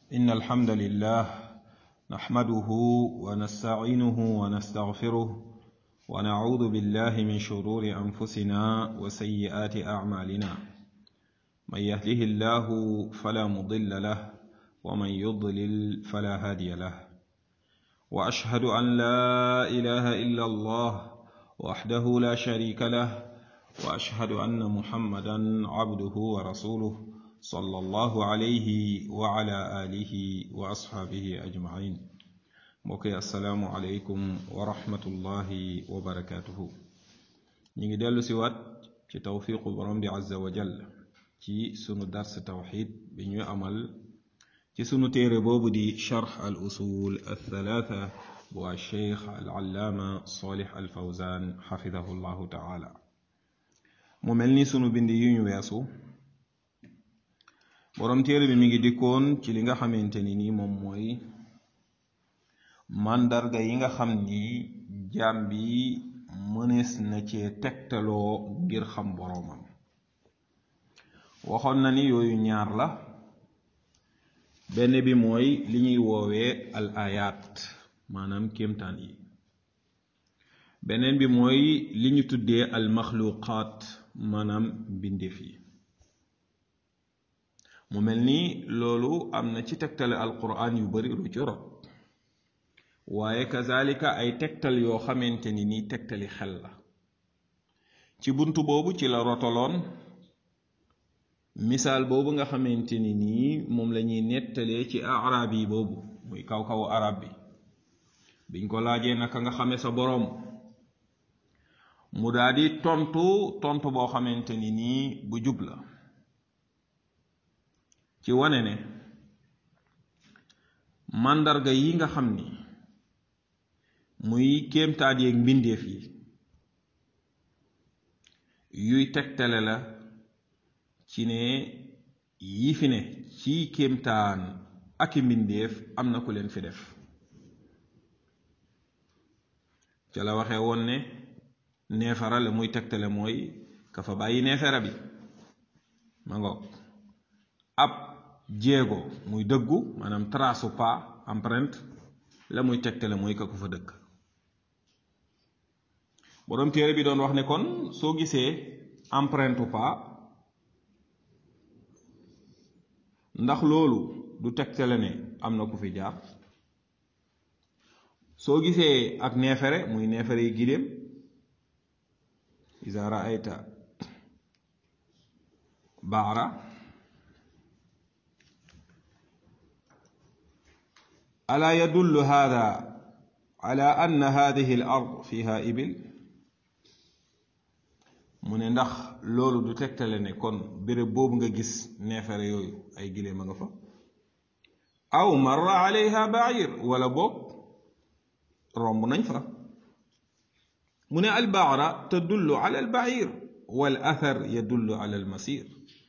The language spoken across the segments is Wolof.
إن الحمد لله نحمده ونستعينه ونستغفره ونعوذ بالله من شرور أنفسنا وسيئات أعمالنا من يهده الله فلا مضل له ومن يضلل فلا هادي له وأشهد أن لا إله إلا الله وحده لا شريك له وأشهد أن محمدا عبده ورسوله صلى الله عليه وعلى آله وأصحابه أجمعين mbokki asalaamualeykum wa rahmatullahi wa barakaatuhu ñu ngi dellu si waat ci tawfiqu borom bi azza wa jall ci sunu dars tawxid bi ñuy amal ci sunu téere boobu di charx al usul althalatha bu alcheikh alallaama solix alfawzan xafidahu llahu taala mu mel ni sunu bind yi ñu weesu borom téere bi mi ngi dikkoon ci li nga xamante ni nii moom mooy màndarga yi nga xam ni jaam bi mënees na cee tegtaloo ngir xam boroomam waxoon na ni yooyu ñaar la benn bi mooy li ñuy woowee al ayat maanaam kéemtaan yi beneen bi mooy li ñu tuddee al maxluqaat maanaam mbindeef yi mu mel ni loolu am na ci tegtale alquran yu bari lu ci rot waaye kazalika ay tegtal yoo xamante ni nii tegtali xel la ci bunt boobu ci la rotoloon misaal boobu nga xamante ni nii moom la ñuy nettalee ci arab yi boobu muy kaw-kawu arab bi biñ ko laajee naka nga xame sa boroom mu daal di tontu tontu boo xamante ni nii bu jub la ci wane ne màndarga yi nga xam ni muy kéemtaat yeeg mbindeef yi yuy tegtale la ci ne yi fi ne ci kéemtaan ak i mbindeef am na ku leen fi def ca la waxee woon ne neefara la muy tegtale mooy ka fa bàyyi neefera bi ma ngoog ab jéego muy dëggu maanaam trace pas empreinte la muy tegtale mooy ka ko fa dëkk boroom téere bi doon wax ne kon soo gisee empreinte pas ndax loolu du tegtale ne am na ku fi jaar soo gisee ak neefere muy neefere yi giléem iza raayta baara alaa yadullu hada ala anna hadihi al ard fiha ibil mu ne ndax loolu du tegtale ne kon béréb boobu nga gis neefere yooyu ay giléem a nga fa aw marra alayha bair wala boog romb nañ fa mu ne albaara tadullu ala albair wal athar yadullu ala almasir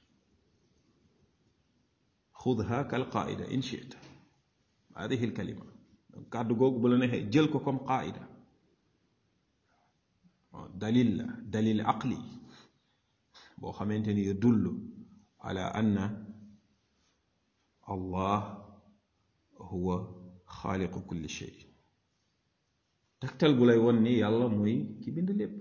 xudha kal qaida in chita hadihi alkalima kàddu googu bu la neexee jël ko comme qaida dalil la dalil aqli boo xamante ni yadullu ala anna allah huwa xaaliqu kulli shay tegtal bu lay won ni yàlla mooy ki bind lépp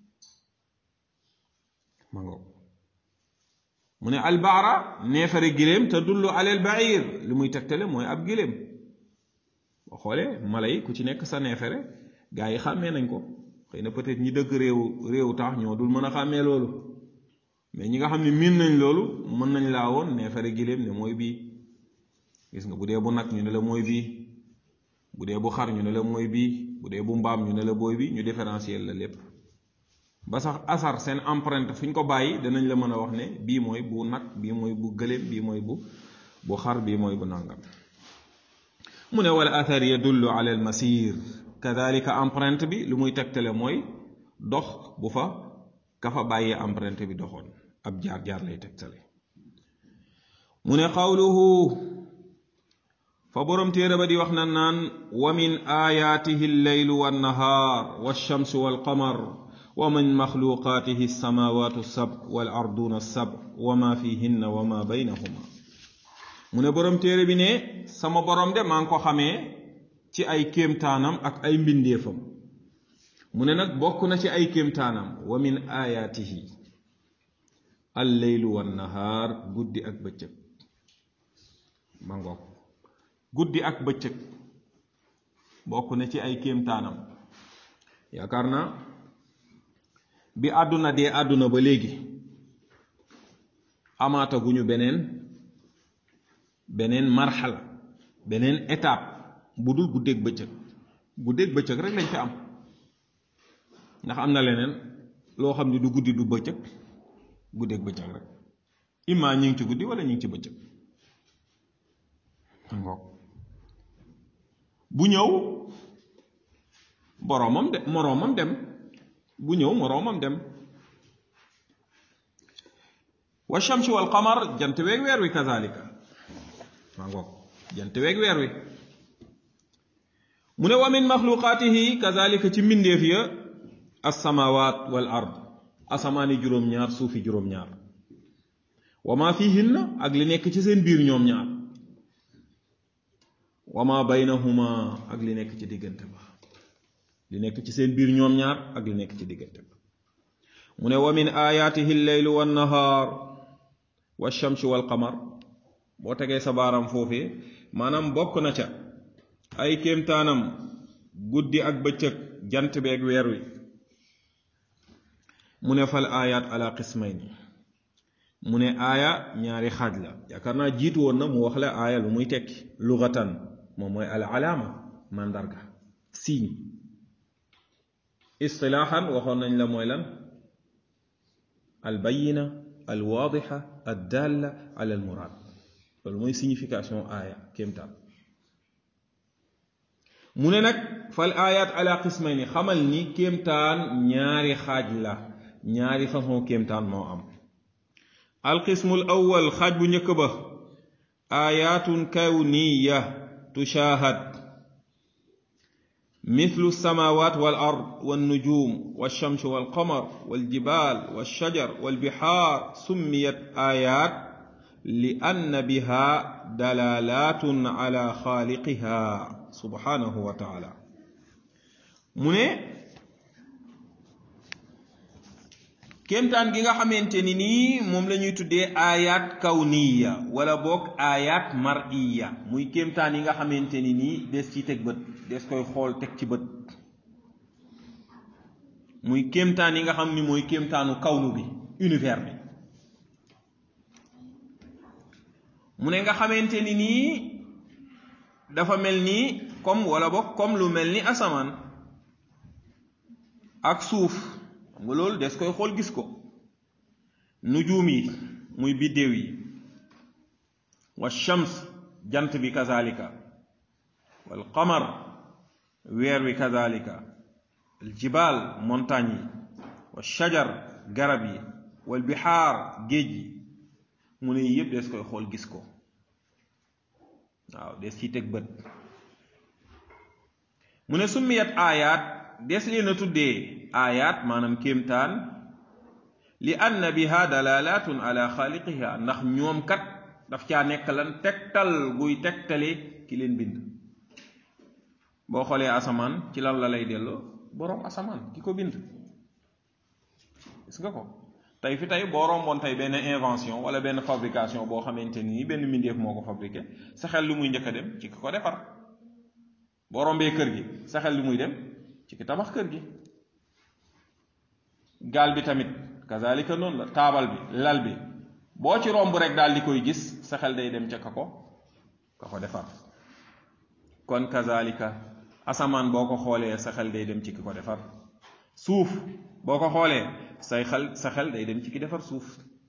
ma ngoog mu ne albaara neefare giléem tadullu ala albair li muy tegtale mooy ab giléem boo xoolee mala yi ku ci nekk sa neefere gaa yi xàmmee nañ ko xëy na peut-être ñi dëkk réew réew tax ñoo dul mën a xàmmee loolu mais ñi nga xam ne miin nañ loolu mën nañ laa woon neefere giléem ne mooy bii gis nga bu dee bu nag ñu ne la mooy bii bu dee bu xar ñu ne la mooy bii bu dee bu mbaam ñu ne la booy bi ñu différencier la lépp ba sax asar seen empreinte fu ñu ko bàyyi danañ la mën a wax ne bii mooy bu nag bii mooy bu gëléem bii mooy bu bu xar bii mooy bu nàngam mu ne wala athar yadullu ala al masir kadalika empreinte bi lu muy tegtale mooy dox bu fa ka fa bàyyee empreinte bi doxoon ab jaar-jaar lay tegtale mu ne qawluhu fa boroom téere ba di wax na naan wa min ayaatihi alleylu wannahaar walchamsu walqamar wa min maxluqaatihi alsamawatu alsab walarduuna alsab wa ma fihinna wa ma baynahuma mu ne borom téere bi ne sama borom de maa ngi ko xamee ci ay kéemtaanam ak ay mbindeefam mu ne nag bokk na ci ay kéemtaanam wa min ayaatihi al leylu wan nahaar guddi ak bëccëg ma ngoog guddi ak bëccëg bokk na ci ay kéemtaanam yaakaar na bi àdduna dee àdduna ba léegi amaata guñu beneen beneen marxala beneen étape bu dul guddeeg bëccëg guddeeg bëccëg rek lañ fi am ndax am na leneen loo xam ne du guddi du bëccëg guddeeg bëccëg rek imma ñi ngi ci guddi wala ñi ngi ci bëccëg ngoog bu ñëw boroomam de moroomam dem bu ñëw moroomam dem wa shamsi wal qamar jant weeg weer wi kazalika maa ngoog jant weeg weer wi mu ne wa min maxluqaatihi kazalika ci mbindeef ya alsamawat wal ard asamaani juróom-ñaar suufi juróom-ñaar wa ma fihinna ak li nekk ci seen biir ñoom ñaar wa ma baynahuma ak li nekk ci diggante ba li nekk ci seen biir ñoom ñaar ak li nekk ci diggante ba mu ne wa min ayaatihi lleylu wannahaar walchamsi walqamar boo tegee sa baaram foofee maanaam bokk na ca ay kéemtaanam guddi ak bëccëg jant beeg weer wi mu ne fal ayat ala qismayni mu ne aaya ñaari xaaj la yaakaar naa jiitu woon na mu wax la aaya lu muy tekki lugatan moom mooy al alaama mandarga signe istilaaxan waxoon nañ la mooy lan al bayina al waadixa ad dalla ala al muraad loolu mooy signification aaya kéemtaan mu ne nag fal ayat ala qismayni xamal ni kéemtaan ñaari xaaj la ñaari façon kéemtaan moo am alqismul awwal xaaj bu njëkk ba ayatun kawniya tushahad مثل السماوات والأرض والنجوم والشمس والقمر والجبال والشجر والبحار سميت آيات لأن بها دلالات على خالقها سبحانه وتعالى من kéemtaan gi nga xamante ni nii moom la ñuy tuddee ayat kawniya wala boog ayat mariya muy kéemtaan yi nga xamante ni nii des ci teg bët des koy xool teg ci bët muy kéemtaan yi nga xam ni mooy kéemtaanu kawnu bi univers bi mu ne nga xamante ni nii dafa mel ni comme wala boog comme lu mel ni asamaan ak suuf xam nga loolu des koy xool gis ko nujuum yi muy biddéew yi wa shams jant bi kazalika wal qamar weer wi kazalika al jibaal montagne yi wa shajar garab yi wal bixaar géej yi mu ne yëpp des koy xool gis ko waaw des ci teg bët mu ne summiyat aayaat des leen a tuddee aayaat maanaam kéemtaan li anna biha dalalatun ala xaaliqiha ndax ñoom kat daf caa nekk lan tegtal guy tegtale ki leen bind boo xoolee asamaan ci lan la lay delloo boroom asamaan ki ko bind gis nga ko tey fi tey boo romboon tey benn invention wala benn fabrication boo xamante ni benn mbindeef moo ko fabriqué sa xel lu muy njëkk a dem ci ki ko defar boo rombee kër gi sa xel lu muy dem ci ki tabax kër gi gaal bi tamit kazalika noonu la taabal bi lal bi boo ci romb rek daal di koy gis sa xel day dem ca ka ko ka ko defar kon kazalika asamaan boo ko xoolee sa xel day dem ci ki ko defar suuf boo ko xoolee say xel sa xel day dem ci ki defar suuf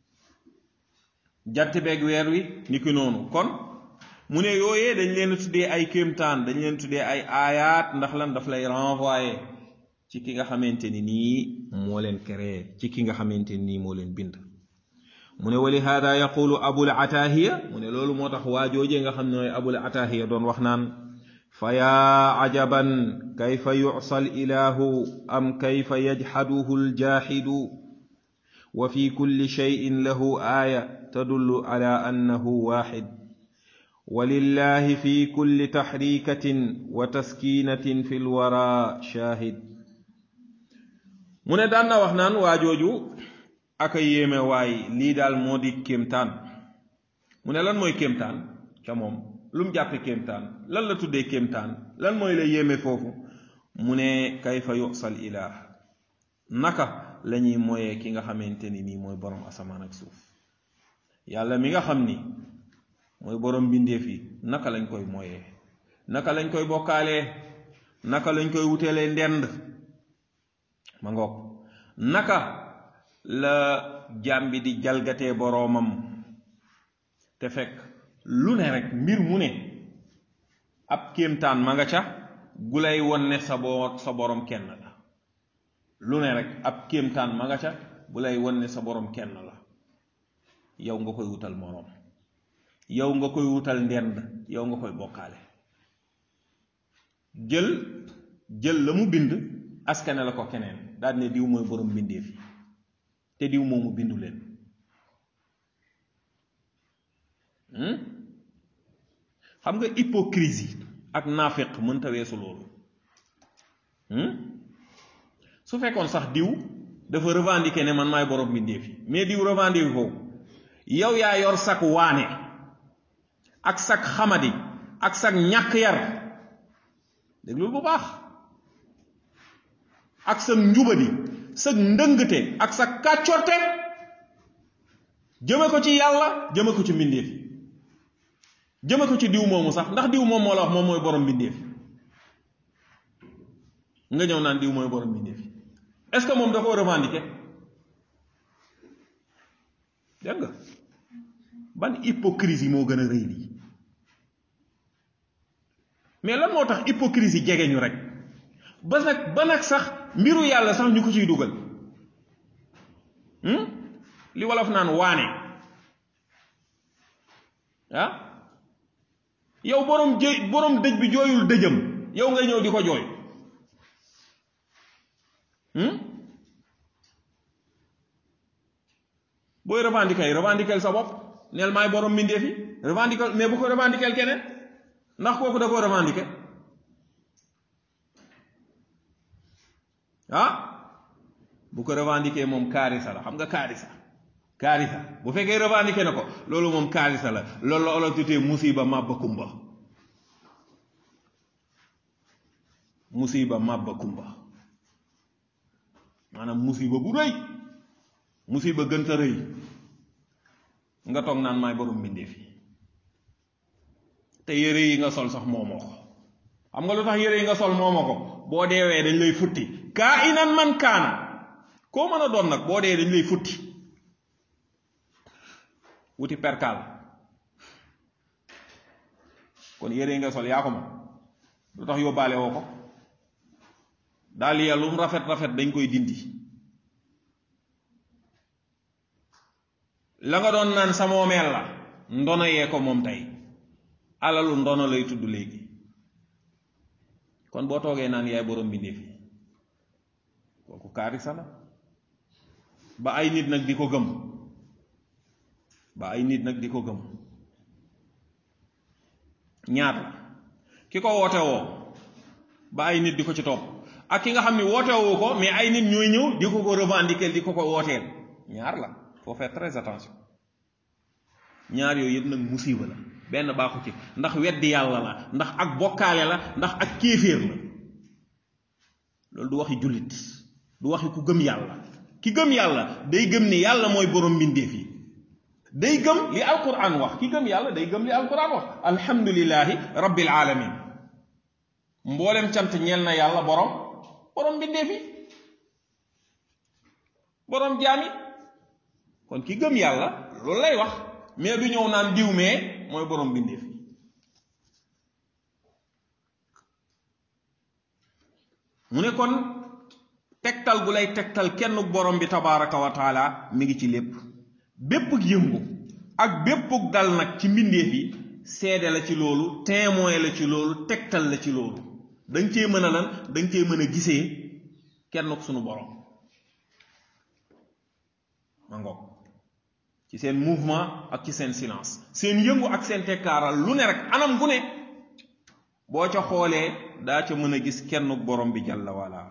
jant beeg weer wi ni ki noonu kon mu ne yooyee dañ leen tuddee ay kéemtaan dañ leen tuddee ay aayaat ndax lan daf lay renvoyer ci ki nga xamante ni nii moo leen créé ci ki nga xamante ni nii moo leen bind mu ne wali hada yaqulu abul atahiya mu ne loolu moo tax waa joojee nga xam ne mooy abul atahiya doon wax naan fa yaa ajaban kayfa yusa al ilahu am kayfa yajxaduhu aljaxidu wa fi kulli cheyin lahu aaya tadullu ala annahu waxid walillahi fi kulli taxrikatin wa taskinatin fi lwara shahid mu ne daan na wax naan waajooju aka yéeme waay lii daal moo di kéemtaan mu ne lan mooy kéemtaan ca moom lu mu jàppe kéemtaan lan la tuddee kéemtaan lan mooy la yéeme foofu mu ne kayfa yusal ilah naka la ñuy moyee ki nga xamante ni nii mooy borom asamaan ak suuf yàlla mi nga xam ni mooy borom mbindeef yi naka lañ koy moyee naka lañ koy bokkaalee naka lañ koy wuteelee ndend ma ngoog naka la jaam bi di jalgatee boroomam te fekk lu ne rek mbir mu ne ab kéemtaan ma nga ca gu lay won ne sa boo sa borom kenn la lu ne rek ab kéemtaan ma nga ca bu lay won ne sa borom kenn la yow nga koy wutal moroom yow nga koy wutal ndend yow nga koy bokkaale jël jël la mu bind askane la ko keneen daal ne diw mooy borom mbindeef yi te diw moomu bindu leen xam nga hypocrisie ak naafeq mënta weesu loolu su fekkoon sax diw dafa revendiquer ne man maay borom mbindeef yi mais diw revendiquer ko yow yaa yor sak waane ak sak xamadi ak sak ñàkk yar déglul bu baax ak sa njubadi sa ndëngte ak sa kàccorte jëme ko ci yàlla jëme ko ci mbindeef jëme ko ci diw moomu sax ndax diw moom moo la wax moom mooy borom mbindeef nga ñëw naan diw mooy borom mbindeef est-ce que moom da koo revendiquer dégg nga ban hypocrisie moo gën a rëy lii mais lan moo tax hypocrisie jege ñu rek ba nag ba nag sax mbiru yàlla sax ñu ko ciy dugal li wolof naan waane ah yow borom jë borom dëj bi jooyul dëjëm yow ngay ñëw di ko jooy booy revendiquer revendiquer sa bopp neel maay borom mbindeef yi revendiquer mais bu ko revendiquer keneen ndax kooku da koo revendiquer ah bu ko revendiquer moom kaarisa la xam nga kaarisa kaarisa bu fekkee revendiquer na ko loolu moom kaarisa la loolu la olof tutee musiba màbba kumba musiba màbba kumba maanaam musiba bu rëy musiba gënta rëy nga toog naan maay borom mbindeef yi te yére yi nga sol sax moomoo ko xam nga lu tax yére yi nga sol moomoo ko boo deewee dañ lay futti kaa inan man kaana koo mën a doon nag boo dee dañ lay futti wuti perkaal kon yére yi nga sol yaa ko moom lu tax yóbbaale woo ko daal ya lum rafet rafet dañ koy dindi la nga doon naan sa moomeel la ndono yee ko moom tey alalu ndono lay tudd léegi kon boo toogee naan yaay borom mbindeef yi kooku kaarisa la ba ay nit nag di ko gëm ba ay nit nag di ko gëm ñaata ki ko woote woo ba ay nit di ko ci topp ak ki nga xam ni woote woo ko mais ay nit ñooy ñëw di ko ko revendiquer di ko ko wooteel ñaar la faut faire très attention ñaar yooyu yëpp nag musiba la benn baaxu ci ndax weddi yàlla la ndax ak bokkaale la ndax ak kéeféer la loolu du waxi jullit du waxi ku gëm yàlla ki gëm yàlla day gëm ni yàlla mooy borom mbindeef yi day gëm li alquran wax ki gëm yàlla day gëm li alquran wax alhamdulillahi rabbil alamin mboolem cant ñeel na yàlla borom borom mbindeef yi borom jaami kon ki gëm yàlla loolu lay wax mais du ñëw naan diw mee mooy borom mbindeef yi mu ne kon tegtal gu lay tegtal kenn borom bi tabaraka wa taala mi ngi ci lépp bépp yëngu ak bépp dal nag ci mbindeef yi seede la ci loolu témoin la ci loolu tegtal la ci loolu danga cee mën a lan danga cee mën a gisee kenn sunu borom ma ngoog ci seen mouvement ak ci seen silence seen yëngu ak seen tekkaaral lu ne rek anam gu ne boo ca xoolee daa ca mën a gis kenn borom bi jàlla wala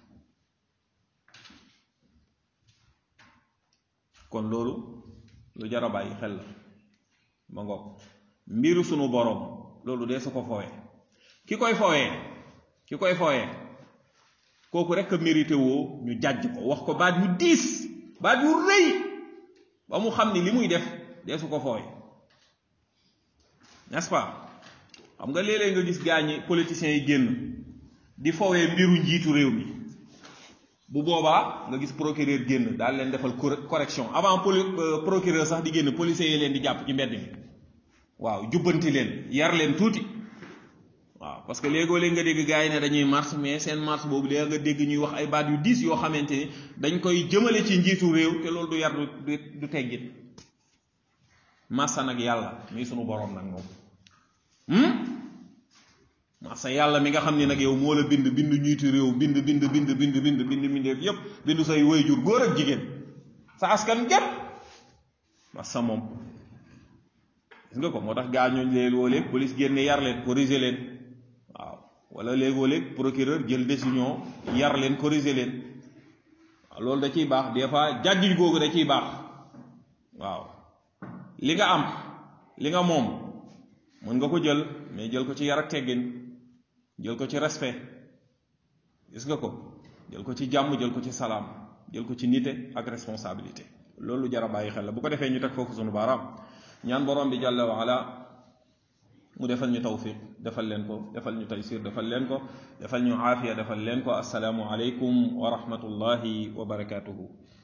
kon loolu lu jar a bàyyi xel la ma ngoog mbiru sunu borom loolu dee su ko fooyee ki koy fooyee ki koy fooyee kooku rek a mérité woo ñu jàjj ko wax ko baat yu diis baat yu rëy ba mu xam ni li muy def dee su ko fooyee n'est-ce pas xam nga léeg-léeg nga gis gaa ñi politiciens yi génn di fowee mbiru njiitu réew mi bu boobaa nga gis procureur génn daal leen defal correction avant poli procureur sax di génn policiers yi leen di jàpp ci mbedd mi waaw jubbanti leen yar leen tuuti waaw parce que léegoo léeg nga dégg gaa yi ne dañuy marche mais seen marche boobu léegi nga dégg ñuy wax ay baat yu diis yoo xamante ni dañ koy jëmale ci njiitu réew te loolu du yar du du teggit massa nag yàlla muy sunu borom nag moom massa yàlla mi nga xam ne nag yow moo la bind bind njiitu réew bind bind bind bind bind bind bindeef yépp bind say waajur góor ak jigéen sa askan gépp massa moom gis nga ko moo tax gaa ñooñu leen woo léeg police génne yar leen corriger leen waaw wala léegoo léeg procureur jël décision yar leen corriger leen waaw loolu da ciy baax des fois jàjjuñ googu da ciy baax waaw li nga am li nga moom mën nga ko jël mais jël ko ci yar ak teggin jël ko ci respect gis nga ko jël ko ci jàmm jël ko ci salaam jël ko ci nite ak responsabilité loolu jar a bàyyi xel la bu ko defee ñu teg foofu sunu baaraam ñaan borom bi jàlla wa ala mu defal ñu tawfiq defal leen ko defal ñu taysir defal leen ko defal ñu aafiya defal leen ko assalaamu aleykum wa rahmatullahi wa barakatuhu